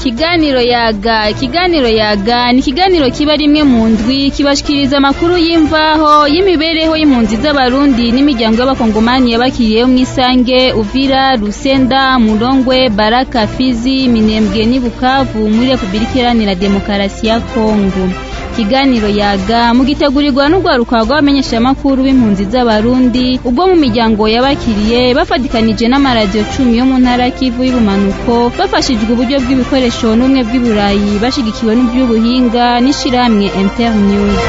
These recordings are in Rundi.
ikiganiro yaga ikiganiro yaga ni ikiganiro kiba rimwe mu ndwi kibashikiriza amakuru y'imvaho y'imibereho y'impunzi z'abarundi n'imiryango y'abakongomani yabakiriyeho mw'isange uvira rusenda murongwe baraka fizi minembwe n'i bukavu muri repubulika iharanira demokarasi ya kongo ikiganiro yaga mugitegurirwa n'urwaruka rw'abamenyeshamakuru b'impunzi z'abarundi ubwo mu miryango yabakiriye bafatikanije n'amaradiyo cumi yo mu ntara kivu y'ubumanuko bafashijwe uburyo bw'ibikoresho n'ubumwe bw'iburayi bashigikiwe n'iby'ubuhinga n'ishirahamwe internews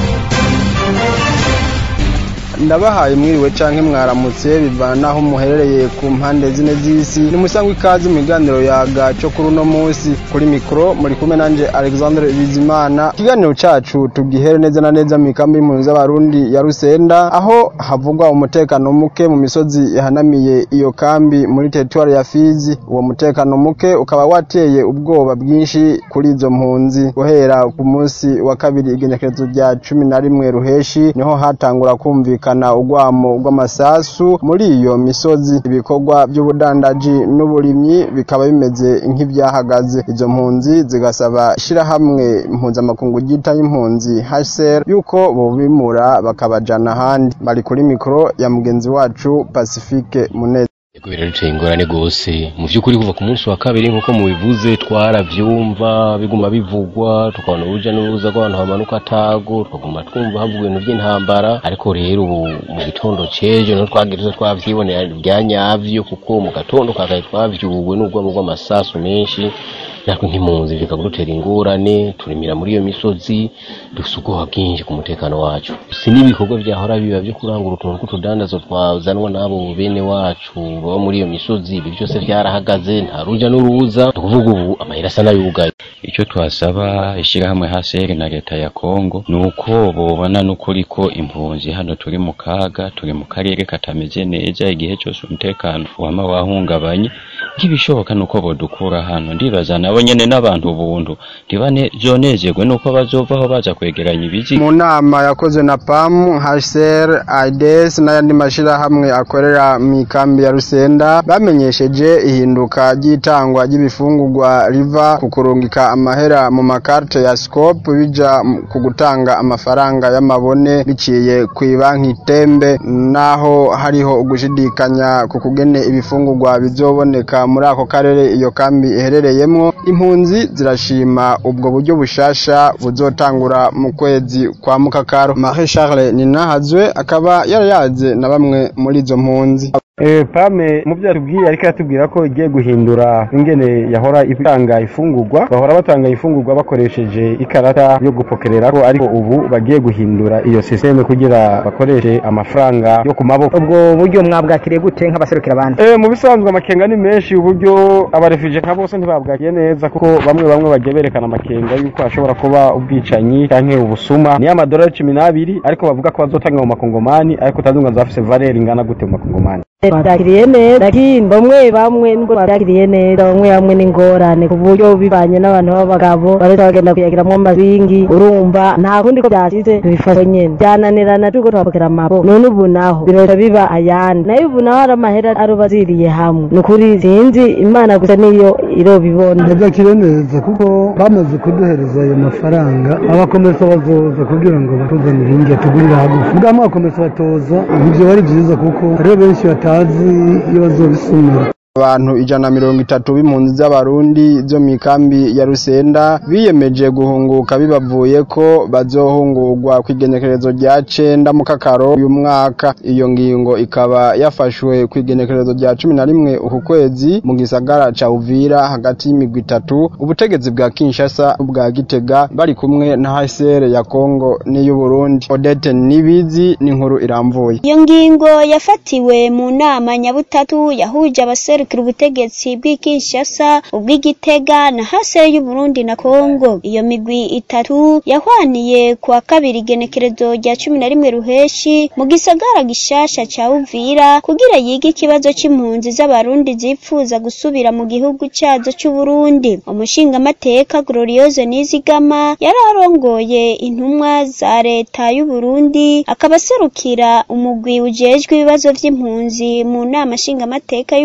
ndabahaye mwiriwe canke mwaramutse bivana naho muherereye ku mpande zine z'isi ni musangwa ikaze mu biganiro yaga cyo kuri uno munsi kuri mikoro muri kumwe nanje Alexandre Bizimana ikiganiro cacu tugihere neza na neza mu ikambi y'impunzi z'abarundi ya Rusenda aho havugwa umutekano muke mu misozi yahanamiye iyo kambi muri teritwari ya Fizi uwo mutekano muke ukaba wateye ubwoba bwinshi kuri izo mpunzi guhera ku munsi wa kabiri igenekerezo rya cumi na rimwe ruheshi niho hatangura kumvikana kumvikana urwamo rw'amasasu muri iyo misozi ibikorwa by'ubudandaji n'uburimyi bikaba bimeze nk'ibyahagaze izo mpunzi zigasaba ishirahamwe impuzamakungu ryita y'impunzi HCR yuko bobimura bakabajana ahandi bari kuri mikoro ya mugenzi wacu Pacifique Muneza kubera biteye ingorane gose mu by'ukuri kuva ku munsi wa kabiri nk'uko mubivuze twaravyumva biguma bivugwa tukabona uruja n'uruza rw'abantu bamanuka atago tukaguma twumva havuga ibintu by'intambara ariko rero ubu mu gitondo c'ejo niho twagiriza twavyibonera bya nyavyo kuko mu gatondo kakaye twavyuwe n'urwamo rw'amasasu menshi natwe nk'impunzi bikagudutera ingorane turimira muri iyo misozi dufite ubwoba bwinshi ku mutekano wacu si n'ibikorwa byahora biba byo kurangura utuntu tw'utudandazo twazanwa n'abo bene wacu baba muri iyo misozi ibi byose byarahagaze nta ruja n'uruza ni ukuvuga ubu amahera asa n'ayugaye icyo twasaba ishyirahamwe haseri na leta ya kongo ni uko bobona n'ukuri ko impunzi hano turi mu kaga turi mu karere katameze neza igihe cyose umutekano wama wahungabanye nk'ibishoboka ni uko bodukura hano ndibaza nabo nyene n'abantu buntu ntibazonezerwe nuko bazovaho baza kwegeranya ibizi mu nama yakozwe na PAM HCR AIDS n'ayandi mashirahamwe akorera mu ikambi ya Rusenda bamenyesheje ihinduka ry'itangwa ry'ibifungurwa riva ku kurungika amahera mu makarte ya scope bija ku gutanga amafaranga y'amabone biciye ku banki tembe naho hariho ugushidikanya ku kugene ibifungurwa bizoboneka muri ako karere iyo kambi iherereyemwo impunzi zirashima ubwo buryo bushasha buzotangura mu kwezi kwa mukakaro Marie Charles Ninahazwe akaba yarayaze na bamwe muri izo mpunzi pame mu byo yatubwiye ariko yatubwira ko igiye guhindura ingene yahora itanga ifungurwa bahora batanga ifungurwa bakoresheje ikarata yo gupokerera ko ariko ubu bagiye guhindura iyo sisiteme kugira bakoreshe amafaranga yo ku maboko ubwo buryo mwabwakiriye gute nk'abaserukira abandi eh mu bisanzwe amakenga ni menshi uburyo abarefije nka bose ntibabwakiye neza kuko bamwe bamwe bagiye berekana amakenga yuko hashobora kuba ubwicanyi canke ubusuma ni amadolari cumi n'abiri ariko bavuga ko bazotanga mu makongomani ariko utazunga zafise valeur ingana gute mu makongomani babyakiriye neza lakini bamwe bamwe nubwo babyakiriye neza bamwe bamwe n'ingorane ku buryo bivanye n'abantu b'abagabo bareza bagenda kuyagiramwo amazingi urumva nta kundi ko byashize tubifashe nyene byananirana turiko twapokera amabo none ubu naho biroza biba ayandi nayo ubu naho hari amahera aroba aziriye hamwe ni ukuri sinzi imana gusa niyo irobibona ndabyakiriye neza kuko bamaze kuduhereza ayo mafaranga abakomesa bazoza kugira ngo batuzanire inge tugurira hagufi bwamwe abakomesa batoza ibyo bari byiza kuko hariho benshi batazi iyo bazobisumira abantu ijana na mirongo itatu b'impunzi z'abarundi zo mu ikambi ya rusenda biyemeje guhunguka bibavuye ko bazohungurwa ku igenekerezo rya cenda mu kakaro uyu mwaka iyo ngingo ikaba yafashwe ku igenekerezo rya cumi na rimwe uku kwezi mu gisagara ca uvira hagati y'imigwi itatu ubutegetsi bwa kinshasa bwa gitega bari kumwe na hcr ya kongo n'iy'uburundi odete nibizi n'inkuru iramvuye iyo ngingo yafatiwe mu nama nyabutatu yahuje abaseru guserukira ubutegetsi bw'ikinshasa ubw'igitega na hasere y'uburundi na kongo iyo migwi itatu yahwaniye ku wa kabiri igenekerezo rya cumi na rimwe ruheshi mu gisagara gishasha ca uvira kugira yige ikibazo c'impunzi z'abarundi zipfuza gusubira mu gihugu cazo c'uburundi umushingamateka gloriose nizigama yari arongoye intumwa za leta y'uburundi akaba aserukira umugwi ujejwe ibibazo vy'impunzi mu nama nshingamateka y'uburundi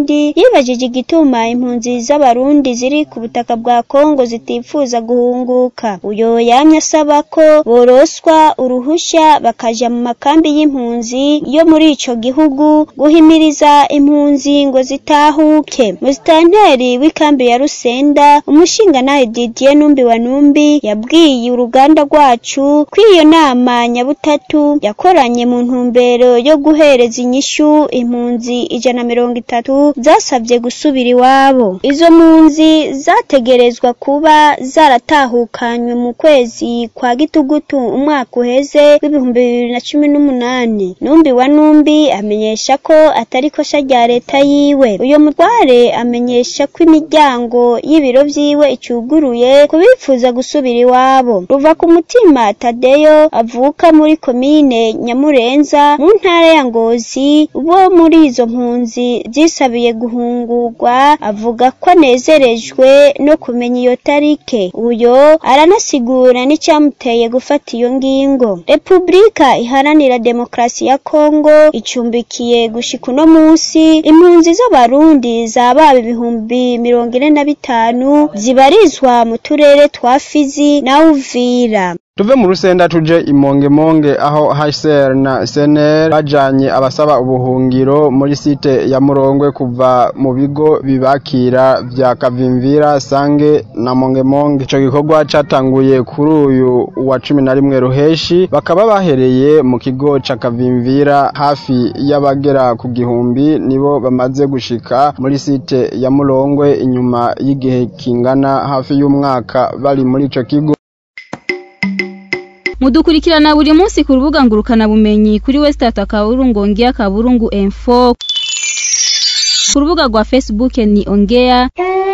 Burundi yibajije igituma impunzi z'abarundi ziri ku butaka bwa Kongo zitifuza guhunguka uyo yamye asaba ko boroswa uruhusha bakaja mu makambi y'impunzi yo muri ico gihugu guhimiriza impunzi ngo zitahuke musitanteri w'ikambi ya Rusenda umushingantahe Didier Numbi wa Numbi yabwiye uruganda rwacu ko iyo nama nyabutatu yakoranye mu ntumbero yo guhereza inyishu impunzi ijana na mirongo itatu zasabye gusubira iwabo izo mpunzi zategerezwa kuba zaratahukanywe mu kwezi kwa gitugutu umwaka uheze w'ibihumbi bibiri na cumi n'umunani numbi wa numbi amenyesha ko atari kosha rya leta yiwe uyo mutware amenyesha ko imiryango y'ibiro vyiwe icuguruye kubifuza gusubira iwabo ruva ku mutima tadeyo avuka muri komine nyamurenza mu ntara ya ngozi bo muri izo mpunzi zisabiye guhungurwa avuga ko anezerejwe no kumenya iyo tarike uyo aranasigura n'icyamuteye gufata iyo ngingo repubulika iharanira demokarasi ya kongo icumbikiye gushika uno munsi impunzi z'abarundi zababa ibihumbi mirongo ine na bitanu zibarizwa mu turere twa fizi na uvira tuve mu rusenda tuje imongemonge aho HCR na CNR bajanye abasaba ubuhungiro muri site ya Murongwe kuva mu bigo bibakira vya Kavimvira Sange na Mongemonge ico gikorwa catanguye kuri uyu wa cumi na rimwe ruheshi bakaba bahereye mu kigo ca Kavimvira hafi y'abagera ku gihumbi nibo bamaze gushika muri site ya Murongwe inyuma y'igihe kingana hafi y'umwaka bari muri ico kigo mudukurikirana buri munsi ku rubuga ngurukana bumenyi kuri wesitata akaburungu ongea kaburungu info ku rubuga rwa facebook ni ongea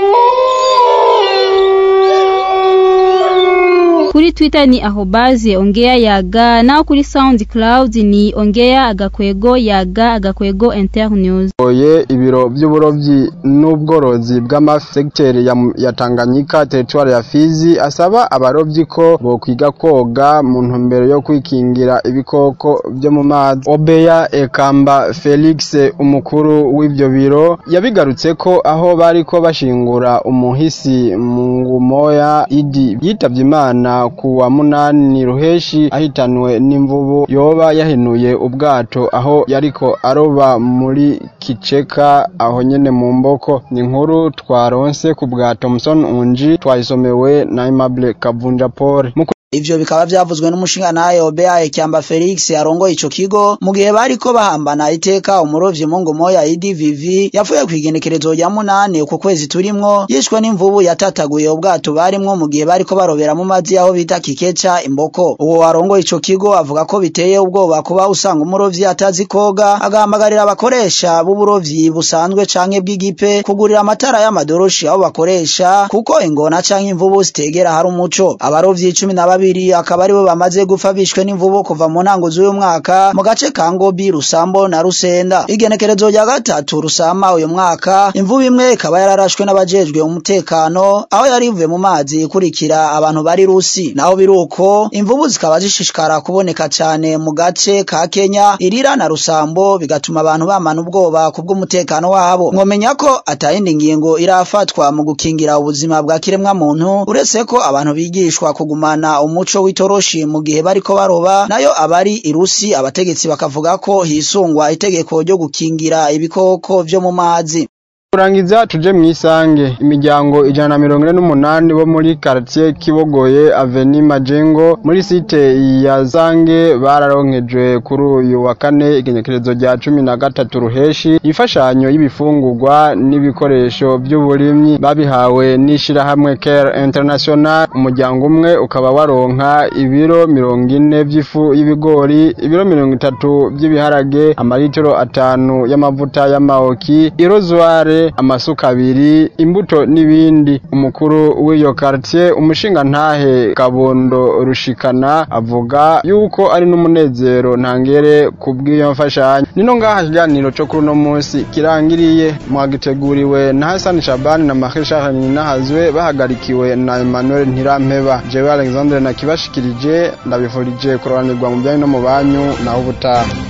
kuri twitter ni ahobaze ongea yaga naho kuri soundcloud ni ongea agakwego yaga agakwego internews oye ibiro by'uburovyi n'ubworozi bw'amafi segiteri ya, ya Tanganyika teritwari ya Fizi asaba abarovyi ko bokwiga koga mu ntumbero yo kwikingira ibikoko byo mu mazi Obeya Ekamba Felix umukuru w'ivyo biro yabigarutse ko aho bariko bashingura umuhisi mu ngumoya idi yitavye Imana ku wa munani ruheshi ahitanwe n'imvubu yoba yahenuye ubwato aho yariko aroba muri kiceka aho nyene mu mboko ni inkuru twaronse ku bwa Thomson Unji twayisomewe na Aimable Kavunja Paul Ivyo bikaba vyavuzwe n'umushingantahe Obea Ekyamba Felix arongoye ico kigo mu gihe bariko bahambana iteka umurovyi mu ngomo ya IDVV yapfuye kwigenekerezo rya munane uko kwezi turimwo yishwe n'imvubu yatataguye ubwato barimwo mu gihe bariko barobera mu mazi aho bita Kikeca Imboko uwo arongoye ico kigo avuga ko biteye ubwoba kuba usanga umurovyi atazi koga agahamagarira abakoresha b'uburovyi busanzwe canke bw'igipe kugurira amatara y'amadoroshi aho bakoresha kuko ingona canke imvubu zitegera hari umuco abarovyi cumi na babiri akaba aribo bamaze gupfa bishwe n'imvubu kuva mu ntango z'uyu mwaka mu gace ka Ngobi Rusambo na Rusenda igenekerezo rya gatatu Rusama uyu mwaka imvubu imwe ikaba yararashwe n'abajejwe umutekano aho yari ivuye mu mazi ikurikira abantu bari Rusi naho biruko imvubu zikaba zishishikara kuboneka cyane mu gace ka Kenya irira na Rusambo bigatuma abantu bamana ubwoba kubw'umutekano wabo mwomenya ko atayindi ngingo irafatwa mu gukingira ubuzima bwa kiremwa muntu uretse ko abantu bigishwa kugumana umuco w'itoroshi mu gihe bariko baroba nayo abari irusi abategetsi bakavuga ko hisungwa itegeko ryo gukingira ibikoko vyo mu mazi kurangiza tuje mwisange imiryango ijana na mirongo ine n'umunani bo muri quartier Kibogoye Avenue Majengo muri site ya Zange bararonkejwe kuri uyu wa kane igenekerezo rya cumi na gatatu ruheshi ifashanyo y'ibifungurwa n'ibikoresho by'uburimyi babihawe n'ishirahamwe Care International umuryango umwe ukaba waronka ibiro mirongo ine by'ifu y'ibigori ibiro mirongo itatu by'ibiharage amaritiro atanu y'amavuta y'amaoki irozware amasuka abiri imbuto n'ibindi umukuru w'iyo quartier umushinga ntahe kabondo rushikana avuga yuko ari n'umunezero ntangere kubw'iyo mfashanyo nino ngaha ikiganiro cyo kuri uno munsi kirangiriye mwagiteguriwe na Hassan Shabani na Mahisha Ninahazwe bahagarikiwe na Emmanuel Ntirampeba jewe Alexandre nakibashikirije ndabifurije kurobanirwa mu byanyu no mu banyu naho ubutaha